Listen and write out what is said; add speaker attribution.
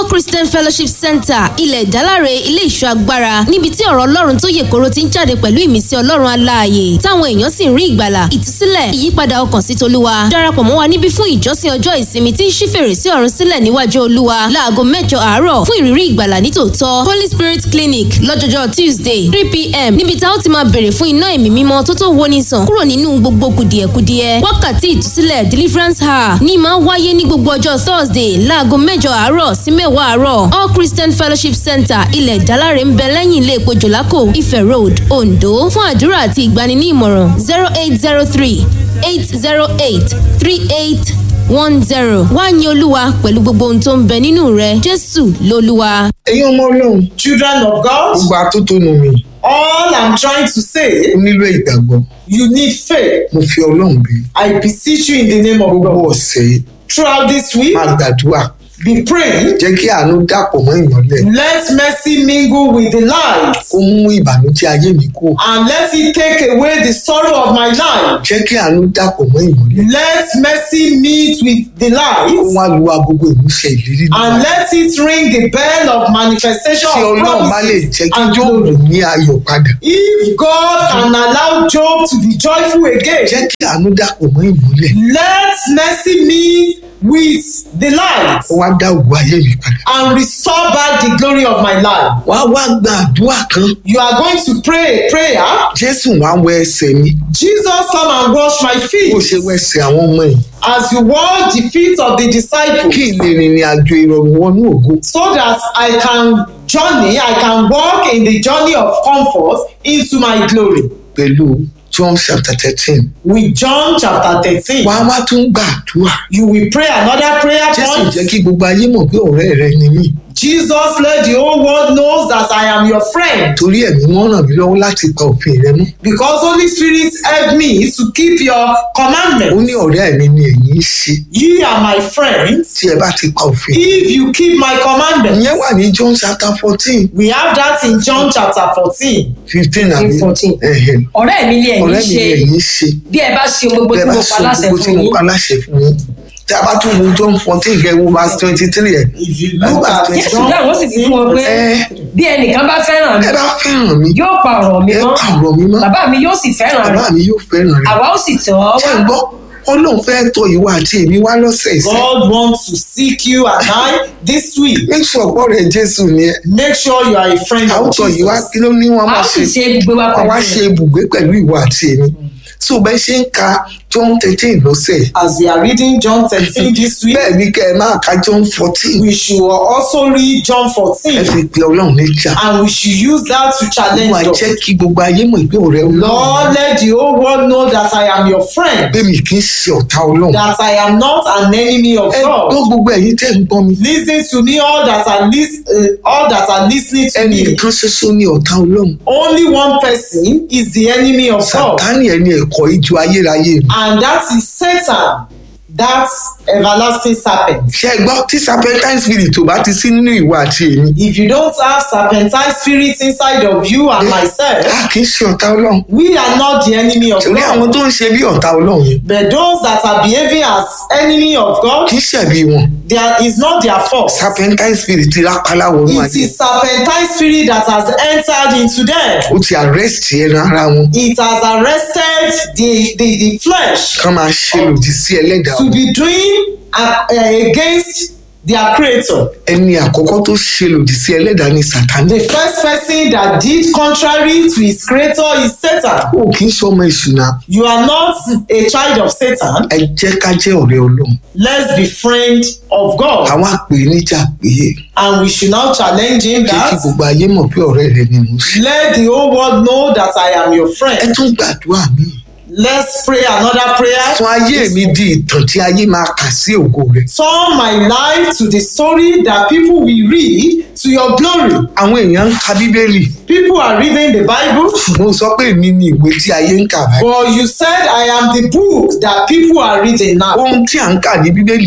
Speaker 1: christian fellowship center ilẹ̀ ìdáláre ilé ìṣọ́ agbára níbi tí ọ̀rọ̀ ọlọ́run tó yè koro ti ń jáde pẹ̀lú ìmísí ọlọ́run aláàyè táwọn èèyàn sì ń rí ìgbàlà ìtúsílẹ̀ ìyípadà ọkàn sí tolúwa darapọ̀ mọ́ wa níbí fún ìjọsìn ọjọ́ ìsinmi tí ń ṣí fèrèsé ọ̀run sílẹ̀ níwájú olúwa láago mẹ́jọ àárọ̀ fún ìrírí ìgbàlà nítòótọ́ holy spirit clinic lọ́jọ́jọ́ tuesday three pm níbi tá ó ti máa bèrè fún iná ẹ̀mí mímọ́ tó tó woni sàn kúrò nínú gbogbo kùdìẹ̀kudiẹ wákàtí ìtúsílẹ̀ deliverance hour ní máa wáyé ní gbogbo ọjọ́ thursday láago mẹ́jọ àárọ̀ sí mẹ́wàá àárọ̀ all christian fellowship center ilẹ̀ ìdáláre ń bẹ lẹ́yìn ilé epo jòlákò ifẹ̀ road ondo fún àdúrà àti ìgbani ní ìmọ̀ràn zero eight zero three eight zero eight three eight one zero wá yin olúwa pẹ̀lú gbogbo ohun tó ń bẹ nínú rẹ jésù lolúwa.
Speaker 2: ẹ̀yin ọmọ ọlọ́run
Speaker 3: Children of God,
Speaker 2: gbogbo atótónu mi
Speaker 3: all I'm trying to
Speaker 2: ó
Speaker 3: say,
Speaker 2: nílò ìgbàgbọ́
Speaker 3: you need faith.
Speaker 2: mo fi ọlọ́run bí
Speaker 3: I beseech you in the name of
Speaker 2: gbogbo
Speaker 3: God.
Speaker 2: ọ̀sẹ̀ yìí
Speaker 3: Throughout this week,
Speaker 2: máa gbàdúrà
Speaker 3: be praying.
Speaker 2: jẹ́ kí àánú dàpọ̀ mọ́ ìmọ́lẹ̀
Speaker 3: Let mercy mingle with the light
Speaker 2: kó mú ìbànújẹ́ ayé mi kú
Speaker 3: and let it take away the sorrow of my life.
Speaker 2: jẹ́ kí àánú dàpọ̀ mọ́ ìmọ́lẹ̀
Speaker 3: Let mercy meet with the
Speaker 2: kó
Speaker 3: light
Speaker 2: wá lu agogo ìmúṣẹ ìlérí náà
Speaker 3: and let it ring the bell of manifestation
Speaker 2: tí
Speaker 3: of
Speaker 2: ọlọ́run bá lè
Speaker 3: promises
Speaker 2: jẹ́ kí
Speaker 3: and
Speaker 2: jóòbù
Speaker 3: glory.
Speaker 2: ní ayọ̀ padà
Speaker 3: If God can allow Job to be joyful
Speaker 2: jẹ́
Speaker 3: again,
Speaker 2: kí àánú dàpọ̀ mọ́ ìmọ́lẹ̀
Speaker 3: let mercy meet with the light
Speaker 2: kó wá dá ògùn ayé mi padà
Speaker 3: and restore back the glory of my life.
Speaker 2: wá wá gba àdúrà kan
Speaker 3: You are going to pray a prayer.
Speaker 2: jésù wá wẹ ẹsẹ̀ mi
Speaker 3: Jesus, come and wash my feet
Speaker 2: bó ṣe wẹ ẹsẹ̀ àwọn ọmọ yìí
Speaker 3: as you wash the feet of the disciples
Speaker 2: kí n lè rìnrìn àjò ìrọ̀rùn wọnú ògo
Speaker 3: so that I can journey, I can walk in the journey of comfort into my glory.
Speaker 2: pẹ̀lú john chapter thirteen
Speaker 3: With John chapter 13,
Speaker 2: wá wá tún gbàdúrà
Speaker 3: you will pray another prayer
Speaker 2: jésù
Speaker 3: point.
Speaker 2: jẹ́ kí gbogbo ayé mọ̀ pé ọ̀rẹ́ rẹ ni mí
Speaker 3: Jesus, let the whole world knows that I am your friend
Speaker 2: torí ẹ̀mí wọn ràn mí lọ́wọ́ láti pa òfin rẹ mọ́
Speaker 3: because Holy Spirit help me to keep your
Speaker 2: ó
Speaker 3: commandments.
Speaker 2: ní ọ̀rẹ́ mi ni ẹ̀yin ṣe
Speaker 3: Ye are my friends
Speaker 2: tí ẹ bá ti pa òfin
Speaker 3: if you keep my commandments.
Speaker 2: ìyẹn wà ní john chapter fourteen
Speaker 3: We have that in John chapter 14.
Speaker 2: fifteen àbí
Speaker 4: 14.
Speaker 2: ẹ̀hẹ̀.
Speaker 4: ọ̀rẹ́ mi ni ẹ̀yin
Speaker 2: ọ̀rẹ́ mi ni
Speaker 4: ṣe
Speaker 2: ẹ̀yin ṣe
Speaker 4: bí ẹ bá ṣe gbogbo tí
Speaker 2: bẹ́ẹ̀ bá
Speaker 4: mo
Speaker 2: sọ
Speaker 4: pa láṣẹ
Speaker 2: gbogbo tí
Speaker 4: fún
Speaker 2: mo
Speaker 4: yín
Speaker 2: pa láṣẹ fún yín tí a bá tún wo john fourteen kẹ́ wo verse twenty three ẹ̀
Speaker 3: If you look
Speaker 2: Verse
Speaker 3: at
Speaker 2: 20.
Speaker 4: jésù dáhùn ó sì fi fún wọn pé
Speaker 2: ẹ
Speaker 4: bí ẹnìkan bá fẹ́ràn mi
Speaker 2: ẹ bá fẹ́ràn mi
Speaker 4: yóò pa ọ̀rọ̀ mi
Speaker 2: ẹ
Speaker 4: mọ́
Speaker 2: pa ọ̀rọ̀ mi mọ́
Speaker 4: bàbá mi yóò sì fẹ́ràn
Speaker 2: bàbá
Speaker 4: rẹ̀
Speaker 2: mi yóò fẹ́ràn rẹ̀
Speaker 4: àwa ó sì tọ̀ ọ́
Speaker 2: ṣé
Speaker 4: wá
Speaker 2: ń gbọ́ ọlọ́run fẹ́ tọ ìwà àti èmi wá lọ́sẹ̀ ìsẹ́
Speaker 3: God wants to seek you and I this week.
Speaker 2: make sure pọ̀ rẹ̀ jésù ni ẹ
Speaker 3: Make sure you are a friend
Speaker 2: àwọn
Speaker 3: of
Speaker 2: tọ ìwà
Speaker 3: Jesus.
Speaker 2: kí ló ní wọn
Speaker 4: a ó
Speaker 2: máa
Speaker 4: sì
Speaker 2: ṣe
Speaker 4: ṣe gbogbo wa
Speaker 2: wọn wá
Speaker 4: pẹ̀lú
Speaker 2: ṣe
Speaker 4: rẹ̀
Speaker 2: ibùgbé pẹ̀lú ìwà àti èmi so bẹ́ẹ̀ ṣe ń ka john thirteen lọ́sẹ̀ yìí,
Speaker 3: As we are reading John 13 this week,
Speaker 2: bẹ́ẹ̀ ni kẹ́ ẹ máa ka john fourteen
Speaker 3: we should also read John
Speaker 2: ẹ
Speaker 3: 14
Speaker 2: fi pe ọlọ́run níjà
Speaker 3: and we should use that to
Speaker 2: wọ́n
Speaker 3: challenge
Speaker 2: máa
Speaker 3: us.
Speaker 2: jẹ́ kí gbogbo ayé mọ̀ pé ọ̀rẹ́ ọlọ́run
Speaker 3: Lord, let the whole world know that I am your friend,
Speaker 2: pé mi kì í ṣe ọ̀tá ọlọ́run
Speaker 3: that I am not an enemy of
Speaker 2: ẹ gbọ́
Speaker 3: God.
Speaker 2: gbogbo ẹ̀yin tẹ́ ń gbọ́ mi
Speaker 3: Listen to me, all that are lis- uh, all that are listening to
Speaker 2: ẹnì
Speaker 3: me.
Speaker 2: kan ṣoṣo ní ọ̀tá ọlọ́run
Speaker 3: Only one person is the enemy of God,
Speaker 2: sàtánì ẹni ẹ̀kọ́ ìjọ ayérayé mi
Speaker 3: and that is Satan, that everlasting serpent.
Speaker 2: ṣe é gbọ́ tí serpentine spirit ò bá ti sí nínú ìwà àti èmi
Speaker 3: If you don't have serpentine spirits inside of you and myself,
Speaker 2: a kì í ṣe ọ̀tá ọlọ́run
Speaker 3: we are not the enemy of
Speaker 2: torí àwọn
Speaker 3: God.
Speaker 2: tó ń ṣe bí ọ̀tá ọlọ́run yẹn
Speaker 3: But those that are behaving as enemy of God,
Speaker 2: kì í ṣẹ̀bi wọn
Speaker 3: there is not their fault.
Speaker 2: serpentine spirit rápálá wọnú
Speaker 3: It
Speaker 2: ayé
Speaker 3: is serpentine spirit that has entered into them.
Speaker 2: ó ti arrest ẹran ara wọn
Speaker 3: It has arrested the, the, the flesh
Speaker 2: kán máa ṣe lòdì sí ẹlẹ́dàá
Speaker 3: to
Speaker 2: wọn.
Speaker 3: be doing uh, uh, against their creator.
Speaker 2: ẹni àkọ́kọ́ tó ṣe lòdì sí ẹlẹ́dàá ni sàtánì
Speaker 3: The first person that did contrary to his creator is Satan.
Speaker 2: ó kì í ṣọmọ ìṣúná
Speaker 3: You are not a child of Satan.
Speaker 2: ẹ jẹ́ ká jẹ́ ọ̀rẹ́ ọlọ́run
Speaker 3: Let's be friend of God.
Speaker 2: àwọn àpè níjà pé
Speaker 3: And we should now challenge him
Speaker 2: jẹ́ kí
Speaker 3: that
Speaker 2: gbogbo ayé mọ̀ pé ọ̀rẹ́ rẹ ni mo ṣe
Speaker 3: let the whole world know that I am your
Speaker 2: ẹ
Speaker 3: friend.
Speaker 2: tún gbàdúrà mi
Speaker 3: Let's pray another prayer.
Speaker 2: sọ ayé mi di ìtàn tí ayé máa kà sí ògo rẹ
Speaker 3: Turn my life to the story that people will read to your glory.
Speaker 2: àwọn èèyàn ń ka bíbélì
Speaker 3: People are reading the Bible,
Speaker 2: mo sọ pé èmi ni ìwé tí ayé ń kà báyìí
Speaker 3: but you said I am the book that people are reading now.
Speaker 2: ohun tí à ń kà ní bíbélì